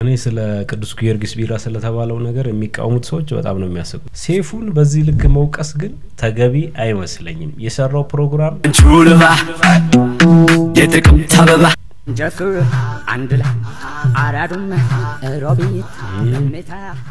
እኔ ስለ ቅዱስ ጊዮርጊስ ቢራ ስለተባለው ነገር የሚቃወሙት ሰዎች በጣም ነው የሚያስቁት። ሴፉን በዚህ ልክ መውቀስ ግን ተገቢ አይመስለኝም። የሰራው ፕሮግራም ቹልባ የጥቅምት አበባ ጀሱ አንድ ላይ አራዱም ሮቢት ምታ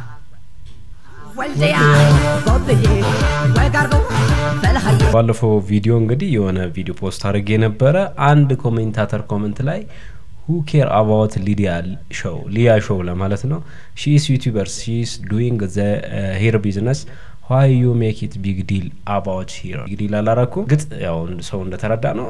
ወልዲያ ቦብዬ ወጋርዶ በልሀዬ ባለፈው ቪዲዮ እንግዲህ የሆነ ቪዲዮ ፖስት አድርጌ የነበረ አንድ ኮሜንታተር ኮመንት ላይ ሁ ኬር አባውት ሊዲያ ሾው ሊያ ሾው ለማለት ነው ሺስ ዩቲዩበርስ ሺስ ዱይንግ ዘ ሄር ቢዝነስ ዋይ ዩ ሜክ ኢት ቢግ ዲል አባውት ሂር ቢግ ዲል አላረኩ ግጥ ያው ሰው እንደተረዳ ነው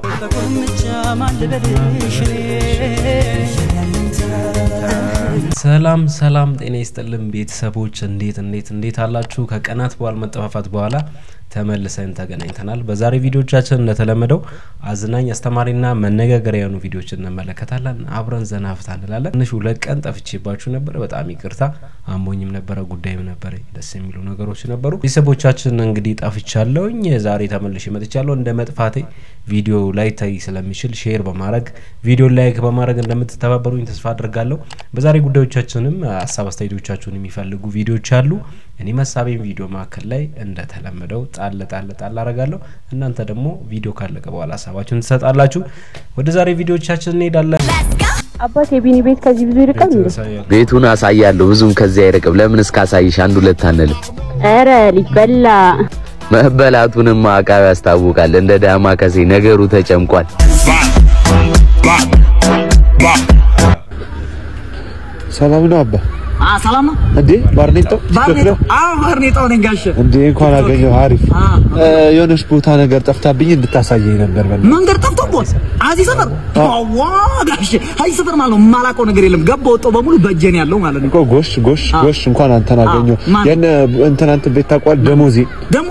ሰላም ሰላም ጤና ይስጥልን ቤተሰቦች እንዴት እንዴት እንዴት አላችሁ ከቀናት በኋላ መጠፋፋት በኋላ ተመልሰን ተገናኝተናል በዛሬ ቪዲዮቻችን እንደተለመደው አዝናኝ አስተማሪና መነጋገሪያ የሆኑ ቪዲዮች እንመለከታለን አብረን ዘና ፍታ እንላለን ትንሽ ሁለት ቀን ጠፍቼባችሁ ነበር በጣም ይቅርታ አሞኝም ነበረ ጉዳይም ነበረ ደስ የሚሉ ነገሮች ነበሩ ቤተሰቦቻችን እንግዲህ ጠፍቻለሁኝ ዛሬ ተመልሼ መጥቻለሁ እንደ መጥፋቴ ቪዲዮ ላይ ታይ ስለሚችል ሼር በማድረግ ቪዲዮ ላይክ በማድረግ እንደምትተባበሩኝ ተስፋ አድርጋለሁ በዛሬ ጉዳዮቻችንም ሀሳብ አስተያየቶቻችሁን የሚፈልጉ ቪዲዮዎች አሉ እኔ መሳቤን ቪዲዮ መካከል ላይ እንደተለመደው ጣል ጣል ጣል አረጋለሁ እናንተ ደግሞ ቪዲዮ ካለቀ በኋላ ሀሳባችሁን ትሰጣላችሁ ወደ ዛሬ ቪዲዮቻችን እንሄዳለን አባት የቢኒ ቤት ከዚህ ብዙ ይርቃል እንዴ? ቤቱን አሳያለሁ። ብዙም ከዚያ አይርቅም። ለምን እስካሳይሽ አንድ ሁለት አንልም? ኧረ ሊበላ መበላቱንም አቃቢ ያስታውቃል። እንደ ዳማ ከሴ ነገሩ ተጨምቋል። ሰላም ነው አባ። ሰላም ነው እንዴ ባርኔጦ ባርኔጦ አዎ ባርኔጣው ነኝ ጋሼ እንዴ እንኳን አገኘሁ። አሪፍ የሆነች ቦታ ነገር ጠፍታብኝ እንድታሳየኝ ነበር። በል መንገድ ጠፍቶብዎት እዚህ ሰፈር ዋ ጋሼ እዚህ ሰፈር ማለት ነው የማላውቀው ነገር የለም ገባ ወጣው በሙሉ በእጄ ነው ያለው ማለት ነው እኮ ጎሽ ጎሽ ጎሽ እንኳን አንተን አገኘሁ። ማን? የነ እንትን አንተ ቤት ታውቀዋል? ደሞዜ ደግሞ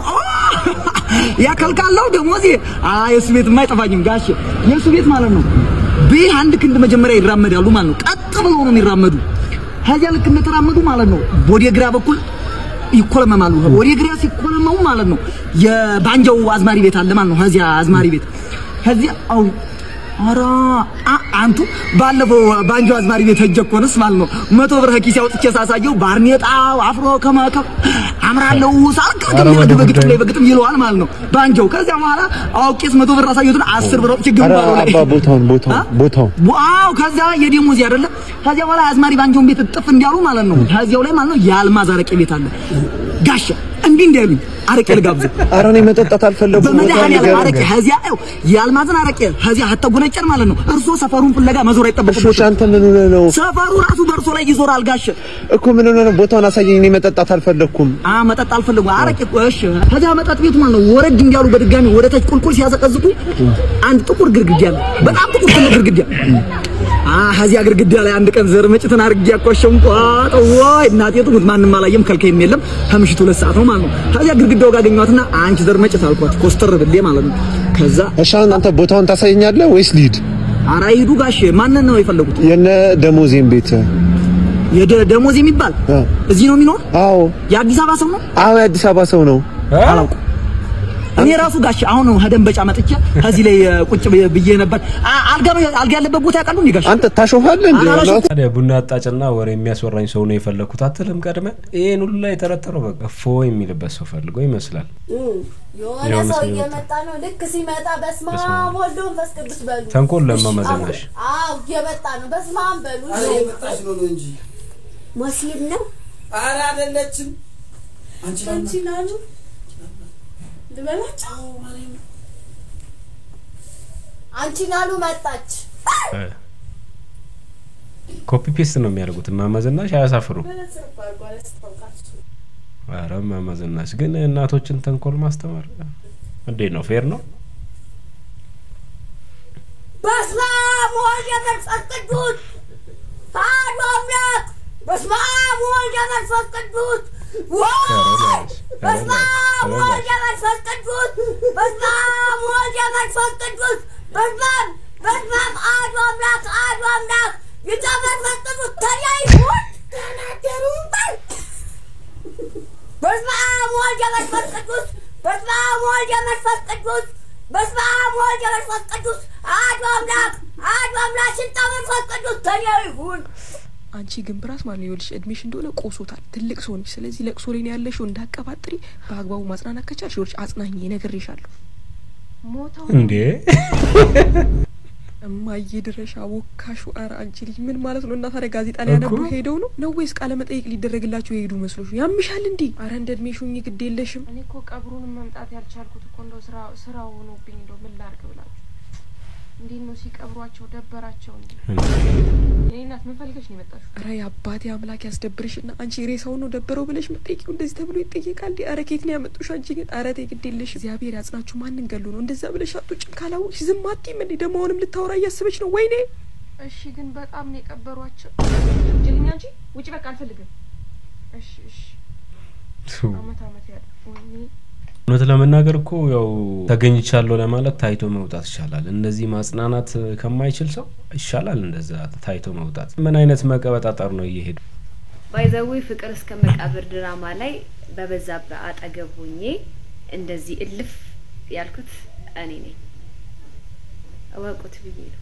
ያከልካለው ደሞዜ አይ የሱ ቤትማ አይጠፋኝም ጋሼ የሱ ቤት ማለት ነው ቤት አንድ ክንድ መጀመሪያ ይራመዳሉ ማለት ነው ቀጥ ብለው ነው የሚራመዱ ከዚያ ልክ እንደተራመዱ ማለት ነው ወደ ግራ በኩል ይኮለመማሉ ወደ ግራ ሲኮለመሙ ማለት ነው የባንጃው አዝማሪ ቤት አለ ማለት ነው ከዚያ አዝማሪ ቤት ከዚያ አው ኧረ አ- አንቱ ባለፈው ባንጆ አዝማሪ ቤት ሄጄ እኮ ነስ ማለት ነው መቶ ብር ከኪሴ አውጥቼ ሳሳየው ባርኔጣው አፍሮ ከመከ አምራለሁ ሳልክ ግጥም በግጥም ላይ በግጥም ይለዋል ማለት ነው ባንጆው ከዚያ በኋላ አውቄስ መቶ ብር አሳየሁትን አስር ብር አውጥቼ ኧረ ግንባሩ ላይ አባ ቦታውን ቦታውን አ? ቦታውን ዋው ከዛ የደሞዝ አይደለ ከዚያ በኋላ አዝማሪ ባንጆን ቤት እጥፍ እንዲያሉ ማለት ነው ከዚያው ላይ ማለት ነው የአልማዝ አረቄ ቤት አለ ጋሻ እንዲህ እንዲያሉኝ አረቄ ልጋብዝ ኧረ እኔ መጠጣት አልፈለኩም። ቦታውን በመድኃኒዓለም ንገረኝ። አረቄ ከዚያ ይኸው የአልማዝን አረቄ ከዚያ ሀተጎነጨር ማለት ነው እርሶ ሰፈሩን ፍለጋ መዞር እሺ አይጠበቅቦትም አንተ ምን ሆነህ ነው ሰፈሩ ራሱ በእርሶ ላይ ይዞራል ጋሽ እኮ ምን ሆነህ ነው? ቦታውን አሳየኝ። እኔ መጠጣት አልፈለኩም። አ መጠጥ አልፈልጉ አረቄ እኮ እሺ ከዚያ መጠጥ ቤቱ ማለት ነው ወረድ እንዲያሉ በድጋሚ ወደ ታች ቁልቁል ሲያዘቀዝቁ አንድ ጥቁር ግድግዳ አለ በጣም ጥቁር ትልቅ ግድግዳ አ ከዚያ ግድግዳ ላይ አንድ ቀን ዘር መጭትን አድርጌ ያቆሸምኩ አጦ ወይ እናቴ ትሙት ማንም አላየም ከልከይም የለም ከምሽቱ ሁለት ሰዓት ነው ማለት ነው ከዚያ ግድግዳው ጋር አገኘኋትና አንቺ ዘር መጭት አልኳት ኮስተር ብሌ ማለት ነው ከዛ እሺ አሁን አንተ ቦታውን ታሳየኛለህ ወይስ ልሂድ? ኧረ ሂዱ ጋሽ ማንን ነው የፈለጉት የነ ደሞዜን ቤት የደ ደሞዝ የሚባል አ። እዚህ ነው የሚኖር አዎ የአዲስ አበባ ሰው ነው አዎ የአዲስ አበባ ሰው ነው። አላውቅም እኔ ራሱ ጋሽ አሁን ከደንበጫ መጥቼ ከዚህ ላይ እ, ቁጭ ብዬ- ብዬ ነበር አ- አልጋ አልጋ ያለበት ቦታ ያውቃሉ እንዴ ጋሽ አንተ ታሾፋለህ እንዴ? አላሾፍም። ታዲያ ቡና አጣጭና ወሬ የሚያስወራኝ ሰው ነው የፈለግኩት አትልም ቀድመ ይህን ሁሉ ላይ የተረተረው በቃ ፎ የሚልበት ሰው ፈልጎ ይመስላል የሆነ የሆነ ሰው ሰው እየመጣ ነው። ልክ ሲመጣ በስመ በስመ አብ። አብ ወልድ ወመንፈስ ቅዱስ በሉ። ተንኮል ለማ እሺ፣ መዘናሽ። አዎ እየመጣ ነው። በስመ አብ በሉ። አረ የመጣች ነው ነው እንጂ ሞሲል ነው አረ አይደለችም። አንቺ አንቺ ናሉ ልበላቸው። አንቺ ናሉ መጣች። ኮፒ ፔስት ነው የሚያደርጉት እማመዝናሽ አያሳፍሩ በለሰብ አድርጓል ያስታውቃችሁ። ኧረ እማመዝናሽ ግን እናቶችን ተንኮል ማስተማር እንዴት ነው ፌር ነው በስመ አብ ወልድ ወመንፈስ ቅዱስ አሐዱ አምላክ። በስመ አብ ወልድ ወመንፈስ ቅዱስ ወይ! በስመ አብ ወልድ ወመንፈስ ቅዱስ በስመ አብ ወልድ ወመንፈስ ቅዱስ በስመ አብ በስመ አብ አሐዱ አምላክ አሐዱ አምላክ ጌታ መንፈስ ቅዱስ ተለያይሁን ተናገሩ በስመ አብ ወልድ ወመንፈስ ቅዱስ በስመ አብ ወልድ ወመንፈስ ቅዱስ በስመ አብ ወልድ ወመንፈስ ቅዱስ አሐዱ አምላክ አሐዱ አምላክ ሽንታ መንፈስ ቅዱስ ተለያይሁን አንቺ ግን ብራስ ማለት ነው ይኸውልሽ እድሜሽ እንደሆነ ቆሶታል። ትልቅ ሰው ነሽ። ስለዚህ ለቅሶ ላይ ነው ያለሽው። እንዳቀባጥሪ በአግባቡ ማጽናናት ከቻልሽ ይኸውልሽ አጽናኝ እነግርሻለሁ። ሞተው እንዴ እማዬ ድረሻ ወካሹ። ኧረ አንቺ ልጅ ምን ማለት ነው? እና ታዲያ ጋዜጣ ላይ ያነቡ እኮ። ሄደው ነው ነው ወይስ ቃለ መጠይቅ ሊደረግላቸው የሄዱ መስሎሽ? ያምሻል እንዴ? አረ እንደ እድሜሽ ሁኚ፣ ግድ የለሽም። እኔ እኮ ቀብሩንም መምጣት ያልቻልኩት እኮ እንደው ስራ ስራው ሆኖብኝ እንደው ምን ላድርግ ብላችሁ እንዴት ነው ሲቀብሯቸው ደበራቸው እንዴ? የኔ እናት ምን ፈልገሽ ነው የመጣሽው? ኧረ የአባቴ አምላክ ያስደብርሽ እና አንቺ ሬሳውን ነው ደበረው ብለሽ መጠየቂው እንደዚህ ተብሎ ይጠየቃል እንዴ? ኧረ ኬት ነው ያመጡሽ? አንቺ ግን ኧረ ተይ ግድ የለሽ እግዚአብሔር ያጽናችሁ። ማንን ገሉ ነው እንደዛ ብለሽ አትውጭም? ካላወቅሽ ዝም አትይም እንዴ? ደግሞ አሁንም ልታወራ እያሰበች ነው። ወይኔ እሺ ግን በጣም ነው የቀበሯቸው። ጅልኛ እንጂ ውጭ በቃ አልፈልግም። እሺ እሺ አመት አመት ያለ ወይኔ እውነት ለመናገር እኮ ያው ተገኝቻለሁ ለማለት ታይቶ መውጣት ይሻላል። እንደዚህ ማጽናናት ከማይችል ሰው ይሻላል እንደዛ ታይቶ መውጣት። ምን አይነት መቀበጣጠር ነው እየሄዱ ባይዘዊ ፍቅር እስከ መቃብር ድራማ ላይ በበዛብህ አጠገብ ሆኜ እንደዚህ እልፍ ያልኩት እኔ ነኝ። እወቁት ብዬ ነው።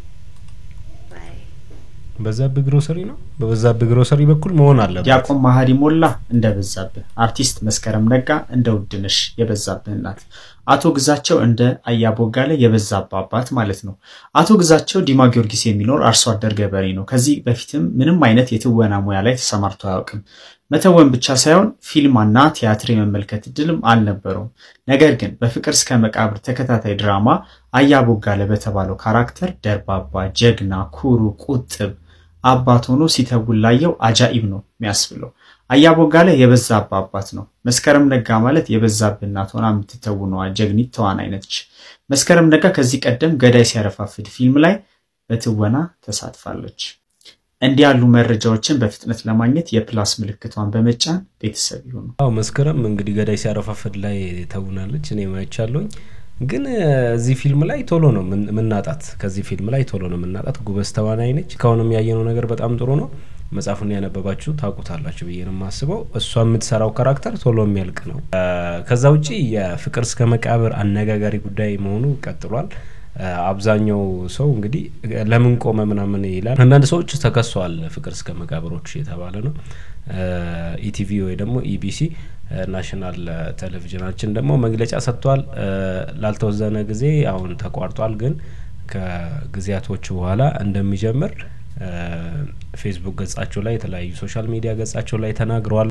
ባይ በዛብህ ግሮሰሪ ነው። በበዛብህ ግሮሰሪ በኩል መሆን አለበት። ዲያቆን መሀሪ ሞላ እንደ በዛብህ፣ አርቲስት መስከረም ነጋ እንደ ውድነሽ የበዛብህ እናት፣ አቶ ግዛቸው እንደ አያቦጋለ የበዛብህ አባት ማለት ነው። አቶ ግዛቸው ዲማ ጊዮርጊስ የሚኖር አርሶ አደር ገበሬ ነው። ከዚህ በፊትም ምንም አይነት የትወና ሙያ ላይ ተሰማርቶ አያውቅም። መተወን ብቻ ሳይሆን ፊልምና ቲያትር የመመልከት እድልም አልነበረውም። ነገር ግን በፍቅር እስከ መቃብር ተከታታይ ድራማ አያቦጋለ በተባለው ካራክተር ደርባባ፣ ጀግና፣ ኩሩ፣ ቁጥብ አባት ሆኖ ሲተውን ላየው አጃኢብ ነው የሚያስብለው። አያቦጋለ የበዛብህ አባት ነው። መስከረም ነጋ ማለት የበዛብህ እናት ሆና የምትተውነዋ ጀግኒት ተዋናይ ነች። መስከረም ነጋ ከዚህ ቀደም ገዳይ ሲያረፋፍድ ፊልም ላይ በትወና ተሳትፋለች። እንዲህ ያሉ መረጃዎችን በፍጥነት ለማግኘት የፕላስ ምልክቷን በመጫን ቤተሰብ ይሁኑ። አዎ መስከረም እንግዲህ ገዳይ ሲያረፋፍድ ላይ ተውናለች። እኔ ማይቻለሁኝ ግን እዚህ ፊልም ላይ ቶሎ ነው ምን- ምናጣት። ከዚህ ፊልም ላይ ቶሎ ነው ምናጣት። ጉበዝ ተዋናይ ነች። እስካሁንም ያየነው ነገር በጣም ጥሩ ነው። መጽሐፉን ያነበባችሁ ታውቁታላችሁ ብዬ ነው የማስበው። እሷ የምትሰራው ካራክተር ቶሎ የሚያልቅ ነው። እ፣ ከዛ ውጪ የፍቅር እስከ መቃብር አነጋጋሪ ጉዳይ መሆኑ ቀጥሏል። እ፣ አብዛኛው ሰው እንግዲህ ለምን ቆመ ምናምን ይላል። አንዳንድ ሰዎች ተከሷል። ፍቅር እስከ መቃብሮች የተባለ ነው። ኢቲቪ ወይ ደግሞ ኢቢሲ ናሽናል ቴሌቪዥናችን ደግሞ መግለጫ ሰጥቷል። እ፣ ላልተወሰነ ጊዜ አሁን ተቋርጧል፣ ግን ከጊዜያቶች በኋላ እንደሚጀምር እ፣ ፌስቡክ ገጻቸው ላይ የተለያዩ ሶሻል ሚዲያ ገጻቸው ላይ ተናግረዋል።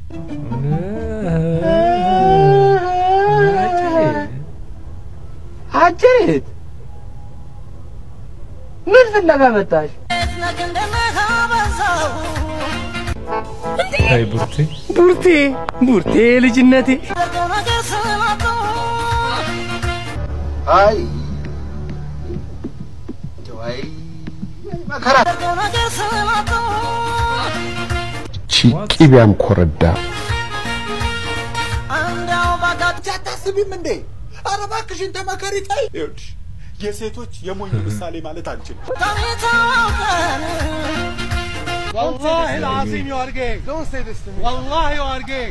አጀሬት ምን ፍለጋ መጣሽ? አይ ቡርቴ ቡርቴ ቡርቴ ልጅነቴ አይ ጀዋይ መከራ ቂቢያም ኮረዳ አታስቢም እንዴ? ኧረ እባክሽን ተመከሪ ተይ። ይኸውልሽ የሴቶች የሞኝ ምሳሌ ማለት አንችልም። والله العظيم you are gay. Don't say this to me. والله you are gay.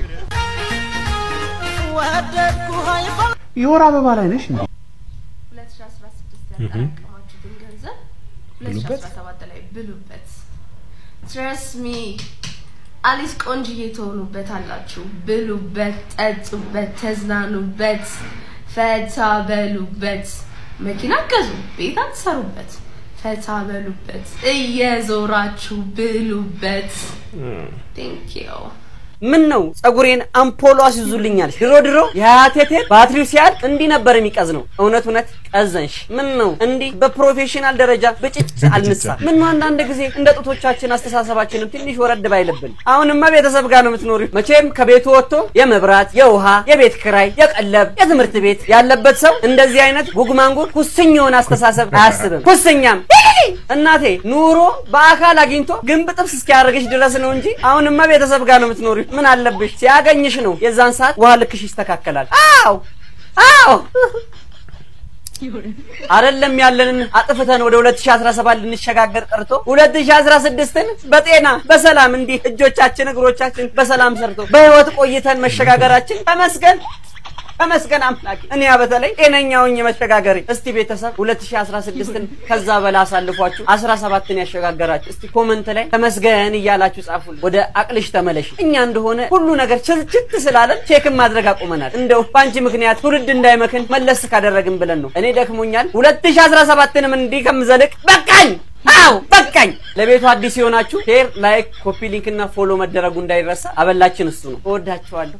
የወር አበባ ላይ ነሽ እንዴ? 2016 ያጠራቀማችሁትን ገንዘብ ብሉበት። 2017 ላይ ብሉበት። ትረስ ሚ አሊስ ቆንጅዬ ትሆኑበት አላችሁ። ብሉበት፣ ጠጡበት፣ ተዝናኑበት፣ ፈታ በሉበት። መኪና ገዙ፣ ቤት አትሰሩበት። ፈታ በሉበት፣ እየዞራችሁ ብሉበት። ቴንክ ዩ ምን ነው ጸጉሬን አምፖሎ አስይዙልኛል። ድሮ ድሮ የአያቴቴ ባትሪው ሲያልቅ እንዲህ ነበር የሚቀዝ ነው። እውነት እውነት ቀዘንሽ። ምን ነው እንዲህ በፕሮፌሽናል ደረጃ ብጭጭ አልንሳ። ምን ነው አንዳንድ ጊዜ እንደ ጡቶቻችን አስተሳሰባችንም ትንሽ ወረድ ባይልብን። አሁንማ ቤተሰብ ጋር ነው የምትኖሪ። መቼም ከቤቱ ወጥቶ የመብራት፣ የውሃ፣ የቤት ክራይ፣ የቀለብ፣ የትምህርት ቤት ያለበት ሰው እንደዚህ አይነት ጉግማንጉር ኩስኝ የሆነ አስተሳሰብ አያስብም። ኩስኛም እናቴ ኑሮ በአካል አግኝቶ ግንብ ጥብስ እስኪያደርግሽ ድረስ ነው እንጂ አሁንማ ቤተሰብ ጋር ነው የምትኖሪ። ምን አለብሽ ሲያገኝሽ ነው የዛን ሰዓት ውሃ ልክሽ ይስተካከላል። አዎ አዎ አይደለም ያለንን አጥፍተን ወደ 2017 ልንሸጋገር ቀርቶ 2016ን በጤና በሰላም እንዲህ እጆቻችን እግሮቻችን በሰላም ሰርቶ በህይወት ቆይተን መሸጋገራችን ተመስገን ተመስገን አምላኬ። እኔ በተለይ ጤነኛውኝ መሸጋገሬ። እስቲ ቤተሰብ 2016ን ከዛ በላ አሳልፏችሁ 17ን ያሸጋገራችሁ እስቲ ኮመንት ላይ ተመስገን እያላችሁ ጻፉልን። ወደ አቅልሽ ተመለሽ። እኛ እንደሆነ ሁሉ ነገር ችልችት ስላለን ቼክን ማድረግ አቁመናል። እንደው በአንቺ ምክንያት ትውልድ እንዳይመክን መለስ ካደረግን ብለን ነው። እኔ ደክሞኛል። 2017ንም እንዲህ ከምዘልቅ በቃኝ። አው በቃኝ። ለቤቱ አዲስ የሆናችሁ ሼር፣ ላይክ፣ ኮፒ ሊንክ እና ፎሎ መደረጉ እንዳይረሳ። አበላችን እሱ ነው። እወዳችኋለሁ።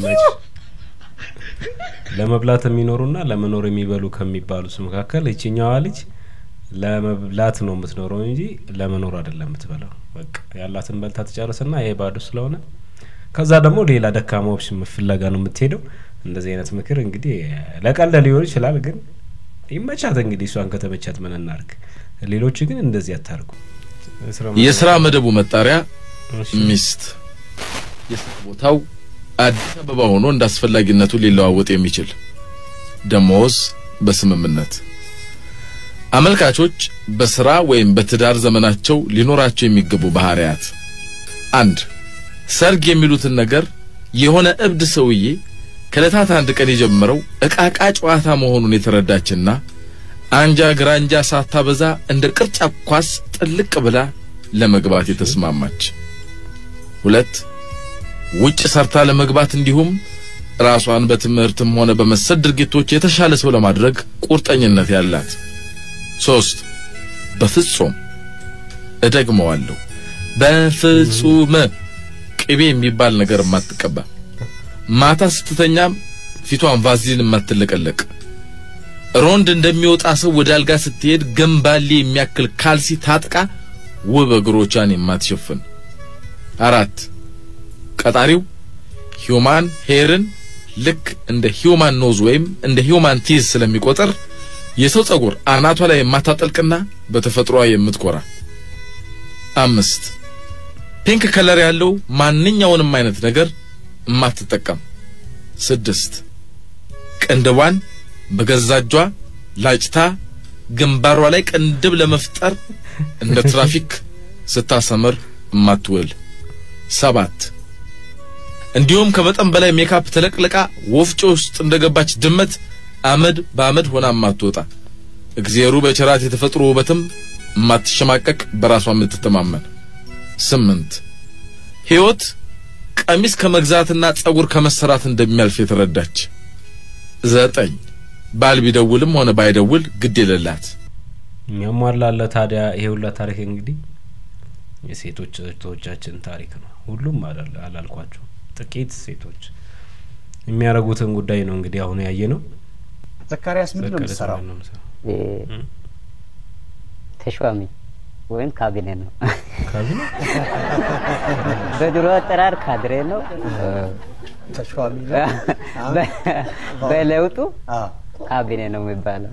ለመብላት የሚኖሩና ለመኖር የሚበሉ ከሚባሉት መካከል ይችኛዋ ልጅ ለመብላት ነው የምትኖረው እንጂ ለመኖር አይደለም የምትበላው። በቃ ያላትን በልታ ትጨርስና ይሄ ባዶ ስለሆነ ከዛ ደግሞ ሌላ ደካማ ኦፕሽን ፍለጋ ነው የምትሄደው። እንደዚህ አይነት ምክር እንግዲህ ለቀልድ ሊሆን ይችላል፣ ግን ይመቻት እንግዲህ እሷን ከተመቻት ምን እናርግ። ሌሎች ግን እንደዚህ አታርጉ። የስራ መደቡ መጣሪያ ሚስት፣ የስራ ቦታው አዲስ አበባ ሆኖ እንደ አስፈላጊነቱ ሊለዋወጥ የሚችል ደሞዝ በስምምነት አመልካቾች በስራ ወይም በትዳር ዘመናቸው ሊኖራቸው የሚገቡ ባህሪያት አንድ ሰርግ የሚሉትን ነገር የሆነ እብድ ሰውዬ ከዕለታት አንድ ቀን የጀመረው እቃቃ ጨዋታ መሆኑን የተረዳችና አንጃ ግራንጃ ሳታበዛ እንደ ቅርጫ ኳስ ጥልቅ ብላ ለመግባት የተስማማች ሁለት ውጭ ሰርታ ለመግባት እንዲሁም ራሷን በትምህርትም ሆነ በመሰል ድርጊቶች የተሻለ ሰው ለማድረግ ቁርጠኝነት ያላት ሶስት በፍጹም እደግመዋለሁ በፍጹም ቅቤ የሚባል ነገር የማትቀባ ማታ ስትተኛም ፊቷን ቫዝሊን የማትለቀለቅ ሮንድ እንደሚወጣ ሰው ወደ አልጋ ስትሄድ ገንባሌ የሚያክል ካልሲ ታጥቃ ውብ እግሮቿን የማትሸፍን አራት ቀጣሪው ሂውማን ሄርን ልክ እንደ ሂውማን ኖዝ ወይም እንደ ሂውማን ቲዝ ስለሚቆጥር የሰው ጸጉር አናቷ ላይ የማታጠልቅና በተፈጥሯ የምትኮራ አምስት ፒንክ ከለር ያለው ማንኛውንም አይነት ነገር የማትጠቀም ስድስት ቅንድቧን በገዛ እጇ ላጭታ ግንባሯ ላይ ቅንድብ ለመፍጠር እንደ ትራፊክ ስታሰምር የማትውል ሰባት እንዲሁም ከመጠን በላይ ሜካፕ ተለቅልቃ ወፍጮ ውስጥ እንደገባች ድመት አመድ በአመድ ሆና የማትወጣ እግዚአብሔሩ በቸራት የተፈጥሮ ውበትም የማትሸማቀቅ በራሷ የምትተማመን ስምንት ሕይወት ቀሚስ ከመግዛትና ጸጉር ከመሰራት እንደሚያልፍ የተረዳች ዘጠኝ ባል ቢደውልም ሆነ ባይደውል ግድ የሌላት የሚያሟላለ ታዲያ ይሄ ሁላ ታሪክ እንግዲህ የሴቶች እህቶቻችን ታሪክ ነው። ሁሉም አላል- አላልኳቸው ጥቂት ሴቶች የሚያደርጉትን ጉዳይ ነው እንግዲህ አሁን ያየ ነው። ዘካሪያስ ምንድን ነው የምትሰራው? ተሿሚ ወይም ካቢኔ ነው። ካቢኔ በድሮ አጠራር ካድሬ ነው። ተሿሚ በ- በለውጡ ካቢኔ ነው የሚባለው።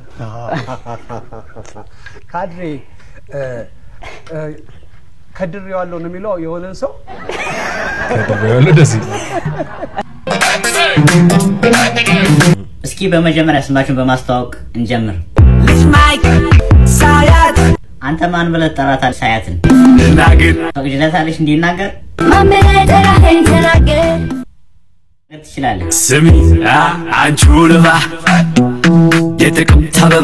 ካድሬ እ፣ እ፣ ከድሬዋለሁ ነው የሚለው የሆነን ሰው ከድሬዋለሁ ደስ ይላል። እስኪ በመጀመሪያ ስማችሁን በማስተዋወቅ እንጀምር። ሳያት አንተ ማን ብለህ ጠራታል? ሳያትን ፈቅጅለታለች እንዲናገር ማመን ጠራኸኝ ተናገር ትችላለህ። ስሚ አ- አንቺ ውልባ የጥቅምት አበባ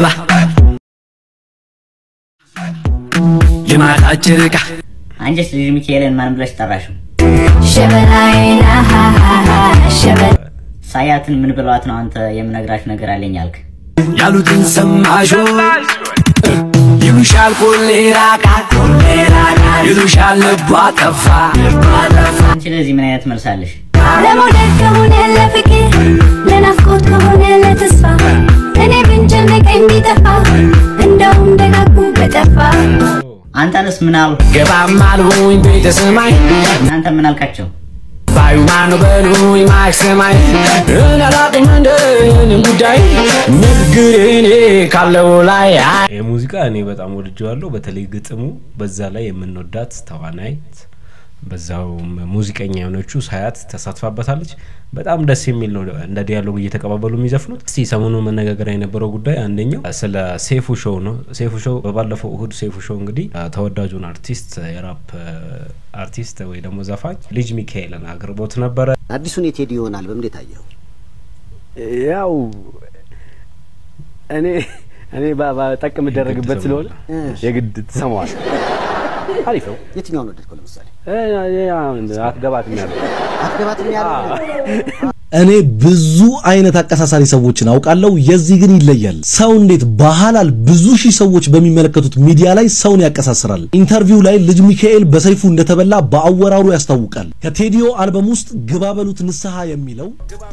የማታ ጨረቃ አንቺስ ልጅ ሚካኤልን ማን ብለሽ ጠራሽው? ሸበላይና ሸበላ ሳያትን ምን ብለዋት ነው አንተ የምነግራችሁ ነገር አለኝ አልክ? ያሉትን ሰማሾ ይሉሻል ቆሌ ራቃ ይሉሻል ልቧ ጠፋ አንቺ ለዚህ ምን አይነት መልሳለሽ? ለመውደድ ከሆነ ለፍቅር ለናፍቆት ከሆነ ለተስፋ እኔ ብንጨነቀኝ ቢጠፋ እንደውም ደጋጉ በጠፋ አንተንስ ምን አሉ? ገባም አልሆኝ ቤተ ሰማይ እናንተ ምን አልካቸው? ባዩ ማን በሉኝ ማክሰማይ እናላቅም እንደን ጉዳይ ንግግር እኔ ካለው ላይ ይህ ሙዚቃ እኔ በጣም ወድጀዋለሁ። በተለይ ግጥሙ፣ በዛ ላይ የምንወዳት ተዋናይት በዛው ሙዚቀኛ የሆነችው ሳያት ተሳትፋበታለች። በጣም ደስ የሚል ነው። እንደ ዲያሎግ እየተቀባበሉ የሚዘፍኑት። እስቲ ሰሞኑን መነጋገሪያ የነበረው ጉዳይ አንደኛው ስለ ሴፉ ሾው ነው። ሴፉ ሾው በባለፈው እሁድ ሴፉ ሾው እንግዲህ ተወዳጁን አርቲስት የራፕ አርቲስት ወይ ደግሞ ዘፋኝ ልጅ ሚካኤልን አቅርቦት ነበረ። አዲሱን የቴዲ ይሆናል በምን ታየው? ያው እኔ እኔ ጠቅ የምደረግበት ስለሆነ የግድ ትሰማዋል። አሪፍ ነው። የትኛውን ወደድከው? ለምሳሌ አትገባትም ያለው አትገባትም ያለው እኔ ብዙ አይነት አቀሳሳሪ ሰዎችን አውቃለሁ። የዚህ ግን ይለያል። ሰው እንዴት በሐላል ብዙ ሺህ ሰዎች በሚመለከቱት ሚዲያ ላይ ሰውን ያቀሳስራል? ኢንተርቪው ላይ ልጅ ሚካኤል በሰይፉ እንደተበላ በአወራሩ ያስታውቃል። ከቴዲዮ አልበም ውስጥ ግባ በሉት ንስሐ የሚለው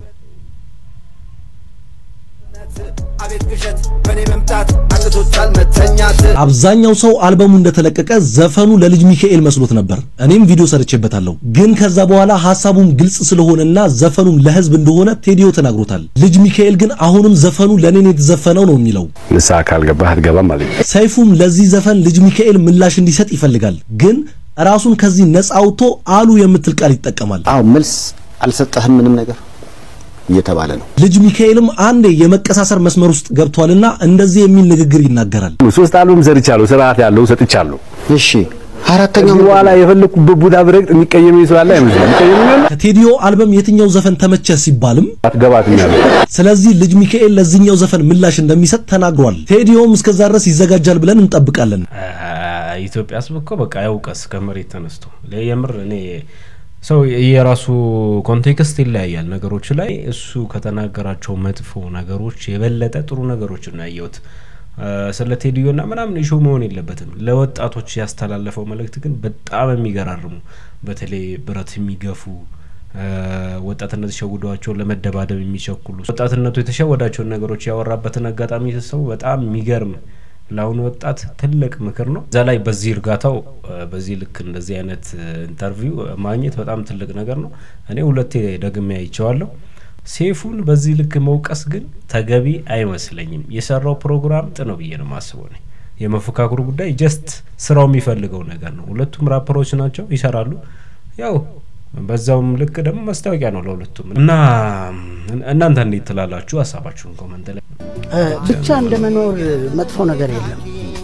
አቤት ቅዠት በእኔ መምጣት አቅቶታል መተኛት አብዛኛው ሰው አልበሙ እንደተለቀቀ ዘፈኑ ለልጅ ሚካኤል መስሎት ነበር። እኔም ቪዲዮ ሰርቼበታለሁ። ግን ከዛ በኋላ ሐሳቡም ግልጽ ስለሆነና ዘፈኑም ለህዝብ እንደሆነ ቴዲዮ ተናግሮታል። ልጅ ሚካኤል ግን አሁንም ዘፈኑ ለኔ ነው የተዘፈነው ነው የሚለው። ንስሐ ካልገባህ አትገባም ማለት ነው። ሰይፉም ለዚህ ዘፈን ልጅ ሚካኤል ምላሽ እንዲሰጥ ይፈልጋል። ግን ራሱን ከዚህ ነፃ አውጥቶ አሉ የምትል ቃል ይጠቀማል። አዎ መልስ አልሰጠህም ምንም ነገር እየተባለ ነው። ልጅ ሚካኤልም አንዴ የመቀሳሰር መስመር ውስጥ ገብቷልና እንደዚህ የሚል ንግግር ይናገራል። ሶስት አልበም ሰርቻለሁ፣ ስርዓት ያለው ሰጥቻለሁ። እሺ አራተኛው በኋላ የፈለኩበት ቦታ ብረግጥ የሚቀየመኝ ሰው አለ አይመስልም። የሚቀየመኝ ከቴዲዮ አልበም የትኛው ዘፈን ተመቸ ሲባልም አትገባትም ያለው። ስለዚህ ልጅ ሚካኤል ለዚህኛው ዘፈን ምላሽ እንደሚሰጥ ተናግሯል። ቴዲዮም እስከዛ ድረስ ይዘጋጃል ብለን እንጠብቃለን። ኢትዮጵያ ህዝብ እኮ በቃ ያውቀስ ከመሬት ተነስቶ የምር እኔ ሰው የራሱ ኮንቴክስት ይለያያል ነገሮች ላይ እሱ ከተናገራቸው መጥፎ ነገሮች የበለጠ ጥሩ ነገሮች ነው ያየሁት። ስለ ቴዲዮና ምናምን ኢሹ መሆን የለበትም። ለወጣቶች ያስተላለፈው መልእክት ግን በጣም የሚገራርሙ በተለይ ብረት የሚገፉ ወጣትነት የሸውዷቸው ለመደባደብ የሚቸኩሉ ወጣትነቱ የተሸወዳቸውን ነገሮች ያወራበትን አጋጣሚ ሰው በጣም የሚገርም ለአሁኑ ወጣት ትልቅ ምክር ነው። እዛ ላይ በዚህ እርጋታው በዚህ ልክ እንደዚህ አይነት ኢንተርቪው ማግኘት በጣም ትልቅ ነገር ነው። እኔ ሁለቴ ደግሜ አይቼዋለሁ። ሴፉን በዚህ ልክ መውቀስ ግን ተገቢ አይመስለኝም። የሰራው ፕሮግራም ጥ ነው ብዬ ነው ማስበው። እኔ የመፎካከሩ ጉዳይ ጀስት ስራው የሚፈልገው ነገር ነው። ሁለቱም ራፐሮች ናቸው፣ ይሰራሉ። ያው በዛውም ልክ ደግሞ ማስታወቂያ ነው ለሁለቱም እና እናንተ እንዴት ትላላችሁ? ሀሳባችሁን ኮመንት ላይ ብቻ እንደ መኖር መጥፎ ነገር የለም።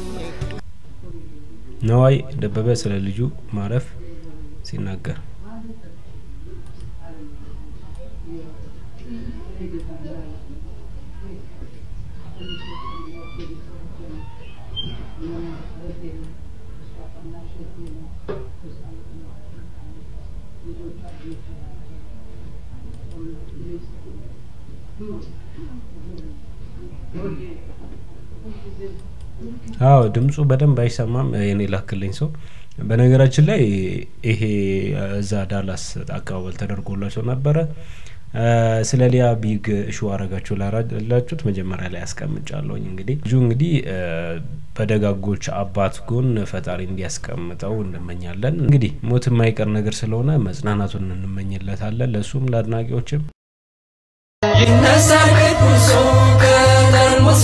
ነዋይ ደበበ ስለ ልጁ ማረፍ ሲናገር አዎ ድምፁ በደንብ አይሰማም። የኔ ላክልኝ ሰው በነገራችን ላይ ይሄ እዛ ዳላስ አቀባበል ተደርጎላቸው ነበረ። ስለ ሊያ ቢግ እሹ አረጋችሁ ላላችሁት መጀመሪያ ላይ አስቀምጫለሁኝ። እንግዲህ ልጁ እንግዲህ በደጋጎች አባት ጎን ፈጣሪ እንዲያስቀምጠው እንመኛለን። እንግዲህ ሞት የማይቀር ነገር ስለሆነ መጽናናቱን እንመኝለታለን። ለእሱም ለአድናቂዎችም ይነሳ ቅዱሱ ከጠርሙሱ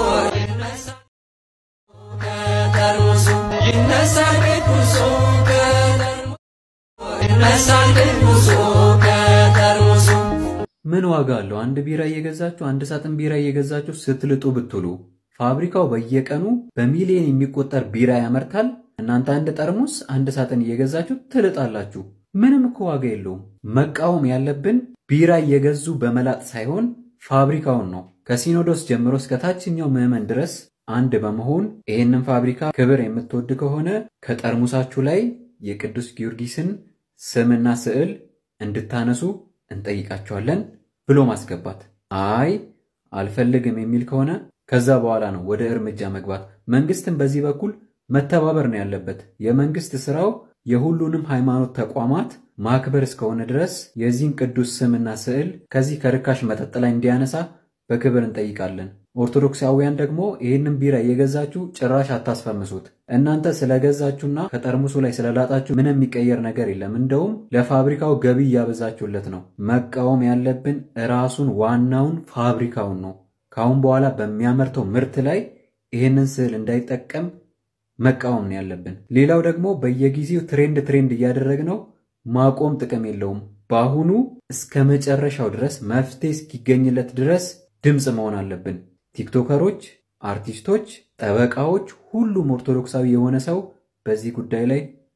ከጠርሙሱ ይነሳ ቅዱሱ ከጠርሙሱ ይነሳ ቅዱሱ ከጠርሙሱ ምን ዋጋ አለው? አንድ ቢራ እየገዛችሁ አንድ ሳጥን ቢራ እየገዛችሁ ስትልጡ ብትሉ ፋብሪካው በየቀኑ በሚሊዮን የሚቆጠር ቢራ ያመርታል። እናንተ አንድ ጠርሙስ አንድ ሳጥን እየገዛችሁ ትልጣላችሁ። ምንም እኮ ዋጋ የለውም። መቃወም ያለብን ቢራ እየገዙ በመላጥ ሳይሆን ፋብሪካውን ነው። ከሲኖዶስ ጀምሮ እስከ ታችኛው ምዕመን ድረስ አንድ በመሆን ይህንን ፋብሪካ ክብር የምትወድ ከሆነ ከጠርሙሳችሁ ላይ የቅዱስ ጊዮርጊስን ስምና ስዕል እንድታነሱ እንጠይቃቸዋለን ብሎ ማስገባት። አይ አልፈልግም የሚል ከሆነ ከዛ በኋላ ነው ወደ እርምጃ መግባት። መንግስትን በዚህ በኩል መተባበር ነው ያለበት። የመንግስት ስራው የሁሉንም ሃይማኖት ተቋማት ማክበር እስከሆነ ድረስ የዚህን ቅዱስ ስምና ስዕል ከዚህ ከርካሽ መጠጥ ላይ እንዲያነሳ በክብር እንጠይቃለን። ኦርቶዶክሳውያን ደግሞ ይህንን ቢራ እየገዛችሁ ጭራሽ አታስፈምሱት። እናንተ ስለገዛችሁና ከጠርሙሱ ላይ ስለላጣችሁ ምንም የሚቀየር ነገር የለም። እንደውም ለፋብሪካው ገቢ እያበዛችሁለት ነው። መቃወም ያለብን ራሱን ዋናውን ፋብሪካውን ነው። ከአሁን በኋላ በሚያመርተው ምርት ላይ ይህንን ስዕል እንዳይጠቀም መቃወም ነው ያለብን። ሌላው ደግሞ በየጊዜው ትሬንድ ትሬንድ እያደረግነው ማቆም ጥቅም የለውም። በአሁኑ እስከ መጨረሻው ድረስ መፍትሄ እስኪገኝለት ድረስ ድምፅ መሆን አለብን። ቲክቶከሮች፣ አርቲስቶች፣ ጠበቃዎች፣ ሁሉም ኦርቶዶክሳዊ የሆነ ሰው በዚህ ጉዳይ ላይ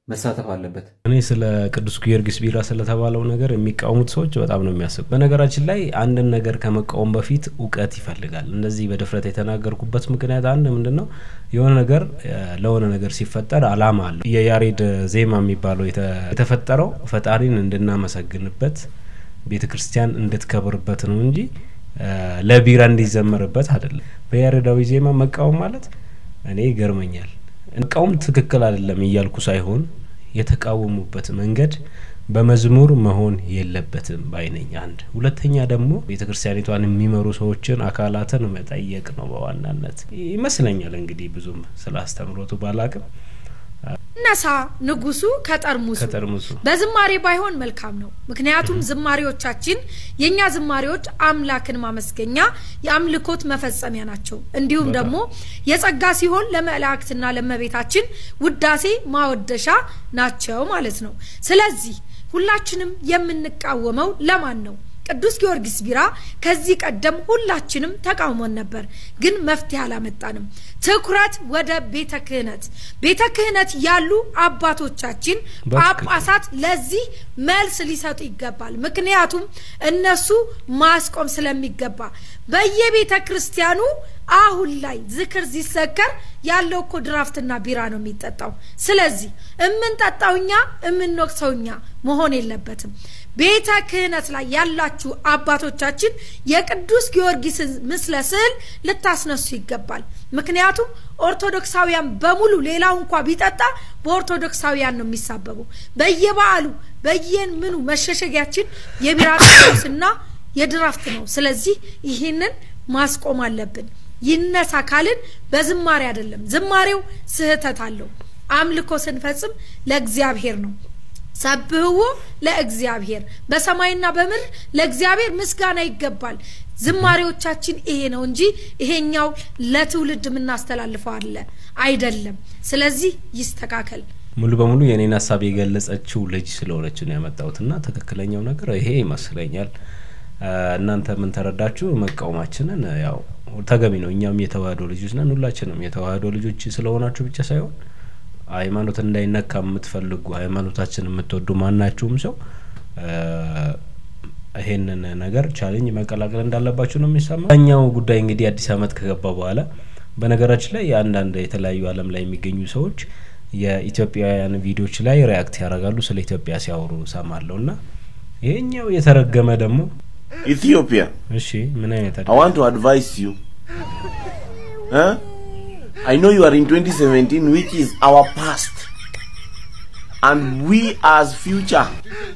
መሳተፍ አለበት። እኔ ስለ ቅዱስ ጊዮርጊስ ቢራ ስለተባለው ነገር የሚቃወሙት ሰዎች በጣም ነው የሚያስቡ። በነገራችን ላይ አንድን ነገር ከመቃወም በፊት እውቀት ይፈልጋል። እንደዚህ በድፍረት የተናገርኩበት ምክንያት አንድ ምንድን ነው የሆነ ነገር እ፣ ለሆነ ነገር ሲፈጠር አላማ አለው። የያሬድ ዜማ የሚባለው የተ- የተፈጠረው ፈጣሪን እንድናመሰግንበት ቤተ ክርስቲያን እንድትከብርበት ነው እንጂ እ፣ ለቢራ እንዲዘመርበት አይደለም። በያሬዳዊ ዜማ መቃወም ማለት እኔ ይገርመኛል። መቃወም ትክክል አይደለም እያልኩ ሳይሆን የተቃወሙበት መንገድ በመዝሙር መሆን የለበትም ባይነኝ። አንድ ሁለተኛ ደግሞ ቤተ ክርስቲያኒቷን የሚመሩ ሰዎችን አካላትን መጠየቅ ነው በዋናነት ይመስለኛል። እንግዲህ ብዙም ስለ አስተምሮቱ ባላቅም ነሳ ንጉሱ ከጠርሙሱ ከጠርሙሱ በዝማሬ ባይሆን መልካም ነው። ምክንያቱም ዝማሬዎቻችን የእኛ ዝማሬዎች አምላክን ማመስገኛ የአምልኮት መፈጸሚያ ናቸው። እንዲሁም በጣም። ደግሞ የጸጋ ሲሆን ለመላእክትና ለመቤታችን ውዳሴ ማወደሻ ናቸው ማለት ነው። ስለዚህ ሁላችንም የምንቃወመው ለማን ነው? ቅዱስ ጊዮርጊስ ቢራ ከዚህ ቀደም ሁላችንም ተቃውሞን ነበር፣ ግን መፍትሄ አላመጣንም። ትኩረት ወደ ቤተ ክህነት ቤተ ክህነት ያሉ አባቶቻችን በትክክል። ጳጳሳት ለዚህ መልስ ሊሰጡ ይገባል። ምክንያቱም እነሱ ማስቆም ስለሚገባ በየቤተ ክርስቲያኑ አሁን ላይ ዝክር ሲሰከር ያለው እኮ ድራፍትና ቢራ ነው የሚጠጣው። ስለዚህ እምንጠጣው እኛ እምንወቅሰው እኛ መሆን የለበትም። ቤተ ክህነት ላይ ያላችሁ አባቶቻችን የቅዱስ ጊዮርጊስን ምስለ ስዕል ልታስነሱ ይገባል። ምክንያቱም ኦርቶዶክሳውያን በሙሉ ሌላው እንኳ ቢጠጣ በኦርቶዶክሳውያን ነው የሚሳበበው። በየበዓሉ በየን ምኑ መሸሸጊያችን የቢራ ቅዱስና የድራፍት ነው። ስለዚህ ይህንን ማስቆም አለብን። ይነሳ ካልን በዝማሬ አይደለም። ዝማሬው ስህተት አለው። አምልኮ ስንፈጽም ለእግዚአብሔር ነው። ሰብህዎ ለእግዚአብሔር በሰማይና በምድር ለእግዚአብሔር ምስጋና ይገባል። ዝማሬዎቻችን ይሄ ነው እንጂ ይሄኛው ለትውልድ የምናስተላልፈው አለ አይደለም። ስለዚህ ይስተካከል። ሙሉ በሙሉ የኔን ሀሳብ የገለጸችው ልጅ ስለሆነች ነው ያመጣሁት እና ትክክለኛው ነገር ይሄ ይመስለኛል። አ፣ እናንተ ምን ተረዳችሁ? መቃወማችንን ያው ተገቢ ነው። እኛም የተዋህዶ ልጆች ነን። ሁላችንም የተዋህዶ ልጆች ስለሆናችሁ ብቻ ሳይሆን ሃይማኖት እንዳይነካ የምትፈልጉ ሃይማኖታችን የምትወዱ ማናችሁም ሰው አ፣ ይሄንን ነገር ቻሌንጅ መቀላቀል እንዳለባችሁ ነው የሚሰማ። ኛው ጉዳይ እንግዲህ አዲስ አመት ከገባ በኋላ በነገራችን ላይ አንዳንድ የተለያዩ ዓለም ላይ የሚገኙ ሰዎች የኢትዮጵያውያን ቪዲዮዎች ላይ ሪያክት ያደርጋሉ ስለ ኢትዮጵያ ሲያወሩ ሰማለሁ እና ይሄኛው የተረገመ ደግሞ Ethiopia, እሺ ምን አይነት I want to advise you. Huh? I know you are in 2017, which is our past. And we as future,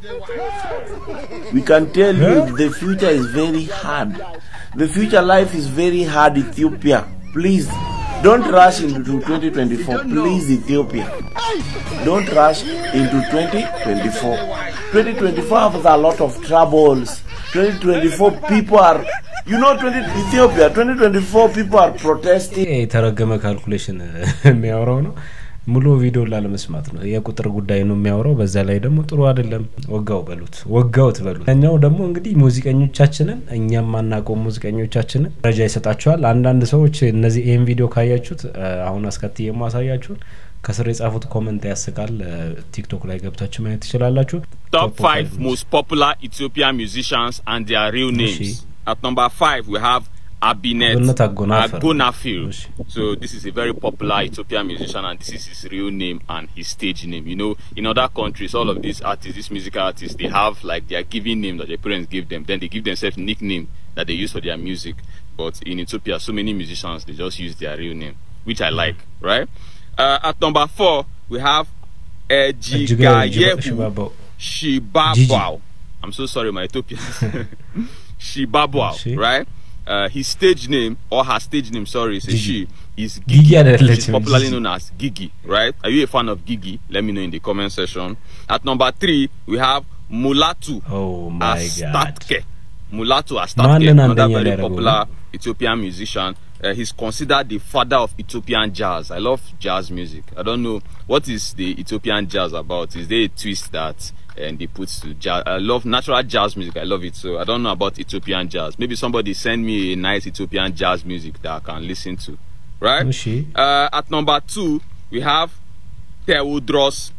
we can tell you the future is very hard. The future life is very hard, Ethiopia. Please, don't rush into 2024. Please, Ethiopia. Don't rush into 2024. 2024 has a lot of troubles. 2024 people are, you know, 20, Ethiopia, 2024 people are protesting. ይሄ የተረገመ ካልኩሌሽን የሚያወራው ነው። ሙሉ ቪዲዮ ላለመስማት ነው። የቁጥር ጉዳይ ነው የሚያወራው። በዛ ላይ ደግሞ ጥሩ አይደለም። ወጋው በሉት፣ ወጋውት በሉት። እኛው ደግሞ እንግዲህ ሙዚቀኞቻችንን እኛም ማናውቀው ሙዚቀኞቻችንን ደረጃ ይሰጣቸዋል። አንዳንድ ሰዎች እነዚህ ይህን ቪዲዮ ካያችሁት እ፣ አሁን አስከትዬ የማሳያችሁን ከስር የጻፉት ኮመንት ያስቃል። እ፣ ቲክቶክ ላይ ገብታችሁ ማየት ትችላላችሁ። Top five most popular Ethiopian musicians and their real names. At number five, we have Abinet Abinet Agonafil. Agonafil. So this is a very popular Ethiopian musician, and this is his real name and his stage name. You know, in other countries, all of these artists, these musical artists, they have like their given name that their parents give them. Then they give themselves nickname that they use for their music. But in Ethiopia, so many musicians they just use their real name, which I like. Right. Uh, at number four, we have Ejigayehu Shibabo. Shibabwao. I'm so sorry, my Ethiopian. Shibabwao, right? Uh, his stage name or her stage name, sorry, is a she, is Gigi Gigi. አይደለችም፣ She's popularly Gigi. known as Gigi, right? Are you a fan of Gigi? Let me know in the comment section. At number three, we have Mulatu Oh my god. Astatke. Mulatu ማንን Astatke, another አንደኛ very ሊያደርገው popular Ethiopian musician. Uh, he's considered the father of Ethiopian jazz. I love jazz music. I don't know what is the Ethiopian jazz about. Is there a twist that and they put to jazz? I love natural jazz music. I love it. So I don't know about Ethiopian jazz. Maybe somebody send me a nice Ethiopian jazz music that I can listen to. Right? እሺ Uh, at number two, we have Theodros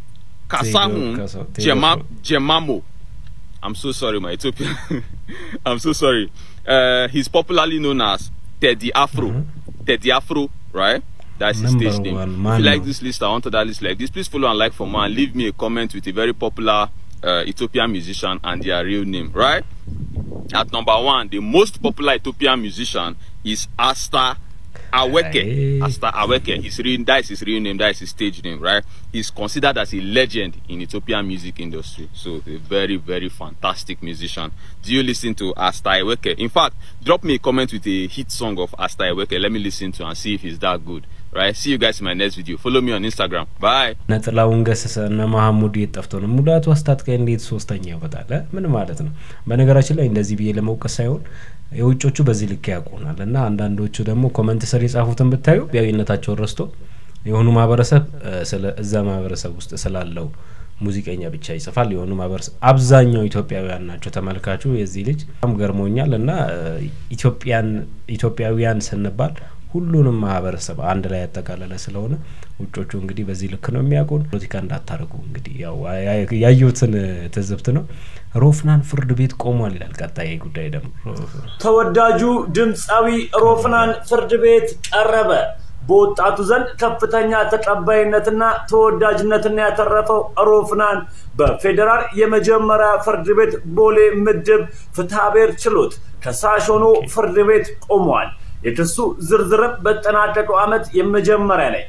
Kasahun Kasa- Tedo Jema, Kasa. Jemamo. I'm so sorry, my Ethiopian. I'm so sorry. Uh, he's popularly known as Teddy Afro. Teddy Afro, right? That's his Number stage name. one, if man. you like this list, I want that list like this. Please follow and like for more and leave me a comment with a very popular uh, Ethiopian musician and their real name, right? At number one, the most popular Ethiopian musician is Asta Aweke. Asta Aweke. His real, that is his real name. That is his stage name, right? He's considered as a legend in Ethiopian music industry. So a very, very fantastic musician. Do you listen to Asta Aweke? In fact, drop me a comment with a hit song of Asta Aweke. Let me listen to and see if it's that good. Right? See you guys in my next video. Follow me on Instagram. Bye. እነ ጥላሁን ገሰሰ እነ መሐሙድ የት ጠፍቶ ነው ሙላቱ አስታጥቄ እንዴት ሶስተኛ ይወጣል እ? ምን ማለት ነው በነገራችን ላይ እንደዚህ ብዬ ለመውቀስ ሳይሆን የውጮቹ በዚህ ልክ ያውቁናል እና አንዳንዶቹ ደግሞ ኮመንት ስር የጻፉትን ብታዩ ኢትዮጵያዊነታቸውን ረስቶ የሆኑ ማህበረሰብ እ፣ ስለ እዛ ማህበረሰብ ውስጥ ስላለው ሙዚቀኛ ብቻ ይጽፋል የሆኑ ማህበረሰብ አብዛኛው ኢትዮጵያውያን ናቸው ተመልካቹ የዚህ ልጅ በጣም ገርሞኛል እና እ፣ ኢትዮጵያን ኢትዮጵያውያን ስንባል ሁሉንም ማህበረሰብ አንድ ላይ ያጠቃለለ ስለሆነ ውጮቹ እንግዲህ በዚህ ልክ ነው የሚያውቁን። ፖለቲካ እንዳታደርጉ እንግዲህ ያው ያ- ያየሁትን ትዝብት ነው። ሮፍናን ፍርድ ቤት ቆሟል ይላል። ቀጣይ ጉዳይ ደግሞ ተወዳጁ ድምፃዊ ሮፍናን ፍርድ ቤት ቀረበ። በወጣቱ ዘንድ ከፍተኛ ተቀባይነትና ተወዳጅነትን ያተረፈው ሮፍናን በፌዴራል የመጀመሪያ ፍርድ ቤት ቦሌ ምድብ ፍትሐብሔር ችሎት ከሳሽ ሆኖ ፍርድ ቤት ቆሟል። የክሱ ዝርዝርም በተጠናቀቀው ዓመት የመጀመሪያ ላይ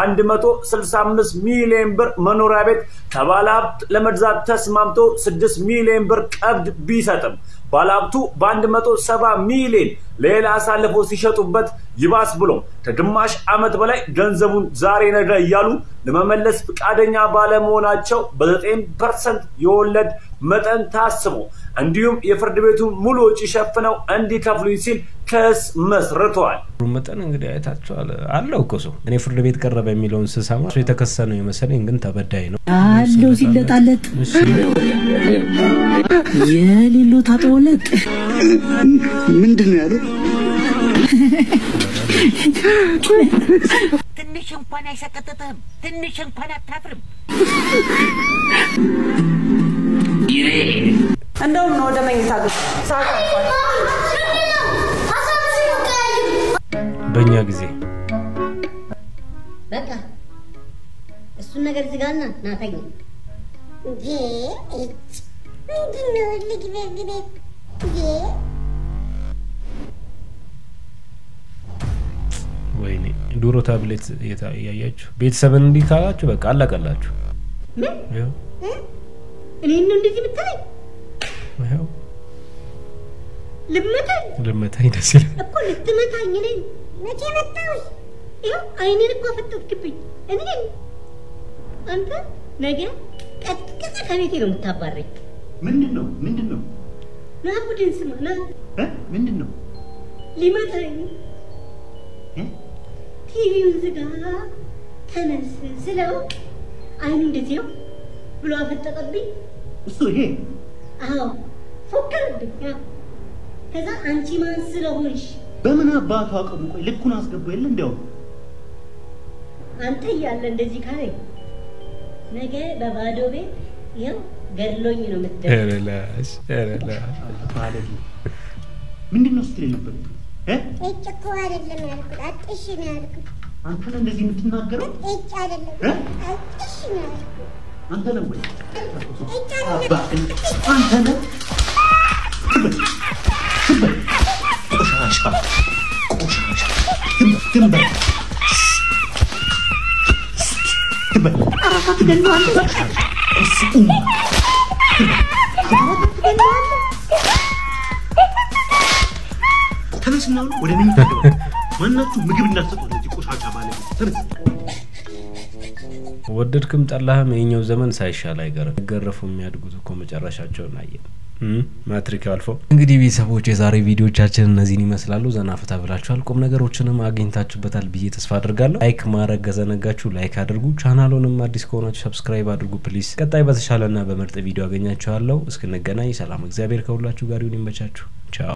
የ165 ሚሊዮን ብር መኖሪያ ቤት ከባለ ሀብት ለመግዛት ተስማምቶ 6 ሚሊዮን ብር ቀብድ ቢሰጥም ባለሀብቱ በ170 ሚሊዮን ሌላ አሳልፎ ሲሸጡበት ይባስ ብሎ ከግማሽ ዓመት በላይ ገንዘቡን ዛሬ ነገ እያሉ ለመመለስ ፈቃደኛ ባለመሆናቸው በ9 ፐርሰንት የወለድ መጠን ታስቦ እንዲሁም የፍርድ ቤቱን ሙሉ ወጪ ሸፍነው እንዲከፍሉኝ ሲል ክስ መስርተዋል። ብሩ መጠን እንግዲህ አይታችኋል። አለው እኮ ሰው እኔ ፍርድ ቤት ቀረበ የሚለውን ስሰማ እሱ የተከሰነው የመሰለኝ ግን ተበዳይ ነው። አለው ሲለጣለጥ የሌለው ታጠወለጥ ምንድን ነው ያለው? ትንሽ እንኳን አይሰቀጥጥህም። ትንሽ እንኳን አታፍርም። እንደውም ነው ወደ መኝታ ግብ ሰዓት አልፏል። በእኛ ጊዜ በቃ እሱን ነገር ዝጋና ናተኝ እንዴ እጭ ምንድን ነው ልጅ በዚህ ቤት እንዴ ወይኔ ድሮ ታብሌት እየታ- እያያችሁ ቤተሰብን እንዲህ ካላችሁ በቃ አለቀላችሁ። ምን ይኸው እ? እኔን ነው እንደዚህ ብትለኝ ይኸው ልመታኝ ልመታኝ ደስ ይላል። እኮ ልትመታኝ እኔን መቼ መታሁሽ? ይኸው አይኔን እኮ አፈጠጥክብኝ። እኔን አንተ ነገ ቀጥቅጠ ከቤቴ ነው የምታባረኝ። ምንድን ነው ምንድን ነው ና ቡድን ስማ ና እ? ምንድን ነው ሊመታኝ እ? ቲቪውን ዝጋ ተነስ ስለው አይኑ እንደዚህ ነው ብሎ አፈጠጠብኝ። እሱ ይሄ አዎ ፎከረብኝ። አዎ። ከዛ አንቺ ማን ስለሆንሽ በምን አባቱ አቅሙ ቆይ ልኩን አስገባ የለ እንዲያው አንተ እያለ እንደዚህ ካለኝ ነገ በባዶ ቤት ይኸው ገድሎኝ ነው የምትደርሰው። ኧረ ላሽ፣ ኧረ ላሽ። ማለት ነው ምንድን ነው ስትል ነበር እ? እጭ እኮ አይደለም ያልኩት፣ አጥሽ ነው ያልኩት። አንተ ነህ እንደዚህ የምትናገረው እጭ አይደለም እ? አጥሽ ነው ያልኩት። አንተ ነህ ወይ እጭ አባህን አንተ ነህ ዝም በል፣ ዝም በል። ቆሻሻ ቆሻሻ ዝም በል፣ ዝም በል ዝም በል። ቆሻሻ እሱ ተነስና አሁን ወደ መኝታ ግባ። ማናችሁ ምግብ እንዳትሰጡ ለዚህ ቆሻሻ ባለቤት ተነስ። ወደድክም ጠላህም የኛው ዘመን ሳይሻል አይቀርም። ገረፉ የሚያድጉት እኮ መጨረሻቸውን አየን። እም፣ ማትሪክ አልፎ እንግዲህ ቤተሰቦች የዛሬ ቪዲዮቻችን እነዚህን ይመስላሉ። ዘና ፈታ ብላችኋል፣ ቁም ነገሮችንም አግኝታችሁበታል ብዬ ተስፋ አድርጋለሁ። ላይክ ማድረግ ከዘነጋችሁ ላይክ አድርጉ። ቻናሉንም አዲስ ከሆናችሁ ሰብስክራይብ አድርጉ ፕሊስ። ቀጣይ በተሻለና በምርጥ ቪዲዮ አገኛችኋለሁ። እስክንገናኝ ሰላም፣ እግዚአብሔር ከሁላችሁ ጋር ይሁን። ይመቻችሁ። ቻው